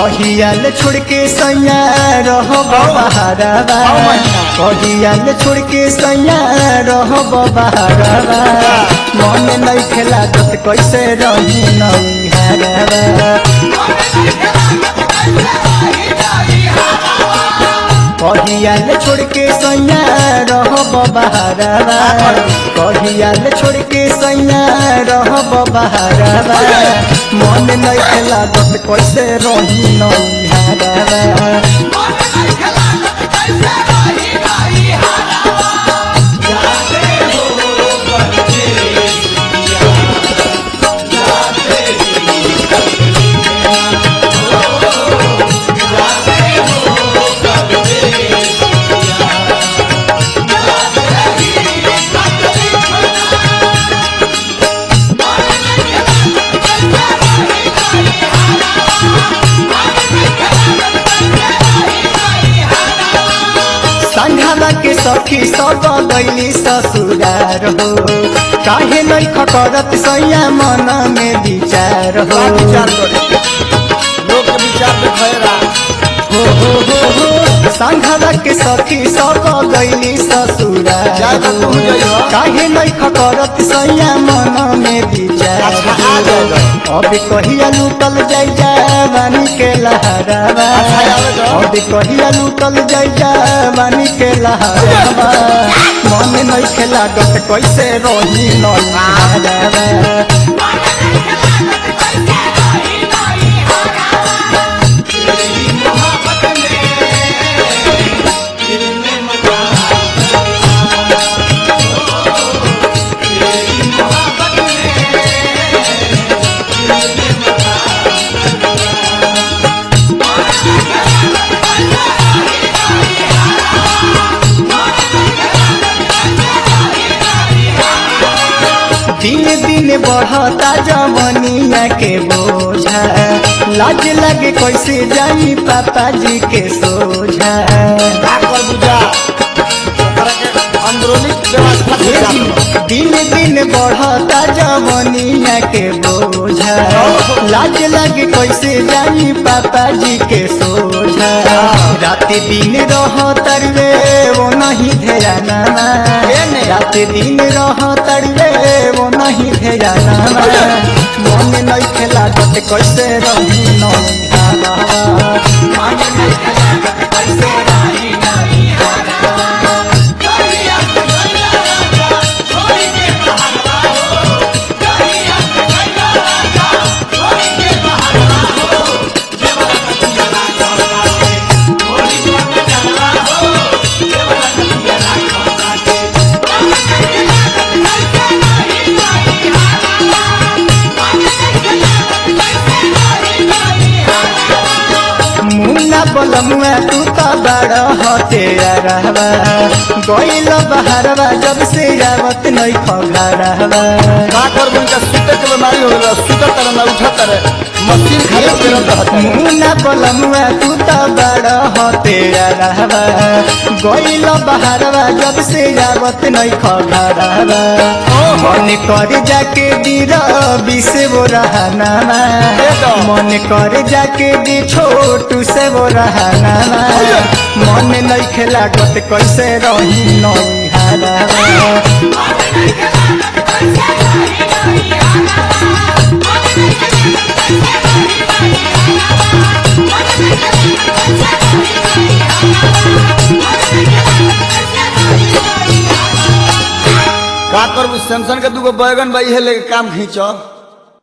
कहियाल छोड़ के सैया रहो बहारवा कहियाल छोड़ के सैया रहो बहारवा मन नहीं खेला तो कैसे रही नहीं हारवा कहियाल छोड़ के सैया रहो बहारवा कहियाल छोड़ के सैया रहो बहारवा मन नहीं खेला तो कैसे रही नहीं हारवा संघावा के सखी सब गैली ससुरार हो काहे नहीं खकरत सैया मन में विचार हो का विचार करे लोग के विचार पे खैरा हो हो हो हो संघावा के सखी सब गैली ससुरार जाए तो हो तू जइहो। काहे नहीं खकरत सैया मन में विचार अच्छा, हो आ जाएगा। अब कहिया लूटल जाय जवानी के लहरावा अच्छा, आवे जाओ। अब कहिया लूटल जाय जवानी के लहरावा मन नहीं खेला गत कैसे रही नहीं हारवा दिन दिन बढ़ता जवनिया के बोझा लाज लगे कैसे जाई पापा जी के सोझा का कर बुझा ओकरा के अंदरूनी व्यवस्था से जात दिन दिन बढ़ता जवनिया के बोझा लाज लगे कैसे जाई पापा जी के सोझा रात दिन रह तरवे वो नहीं ध्याना केने? रात दिन रह तरवे वो नहीं ध्याना मन नहीं खेला गत कैसे रही नहीं हारा मन नहीं खेला गत कैसे रही नहीं मुन्ना बोलमुआ तू तो बड़ा हते रहवा गइल बहरवा जब से आवत नहीं खबरवा का कर बुझा सुते के बीमारी हो गया सुते तरह ना उठा तरह मशीन खाली तेरल रहता है मुन्ना बोलमुआ तू तो बड़ा हते रहवा गइल बहरवा जब से आवत नहीं खबरवा मन कर जाके दीर बिसे वो रहना मन कर जाके दी छोटू से वो रहना मन नहीं खेला गत कैसे रही नहीं हारा का कर सैमसंग के दूगो बैगन भाई है लेके काम खींचो